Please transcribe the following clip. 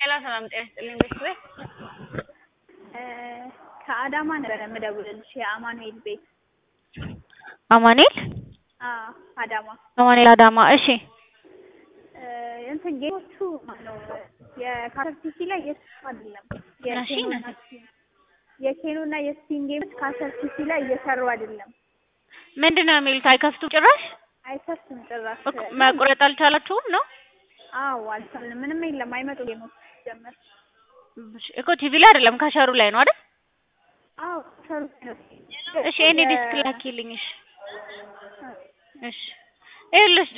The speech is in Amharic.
ሄሎ ሰላም ጤና ይስጥልኝ ቤተሰብ ከአዳማ ነበረ የምደውልልሽ የአማኑኤል ቤት አማኑኤል አዎ አዳማ አማኑኤል አዳማ እሺ እንትን ጌቶቹ ማነው የካሰርቲሲ ላይ እየሰሩ አይደለም እሺ የኬኖ እና የስፒን ጌሞች ካሰርቲሲ ላይ እየሰሩ አይደለም ምንድን ነው የሚሉት አይከፍቱም ጭራሽ አይከፍትም ጭራሽ እኮ መቁረጥ አልቻላችሁም ነው አዎ አልቻልንም ምንም የለም አይመጡ ጌሞች ጀመር እኮ ቲቪ ላይ አይደለም ካሸሩ ላይ ነው አይደል አዎ ሰሩ እሺ እኔ ዲስክ ላኪልኝ እሺ እሺ ይኸውልሽ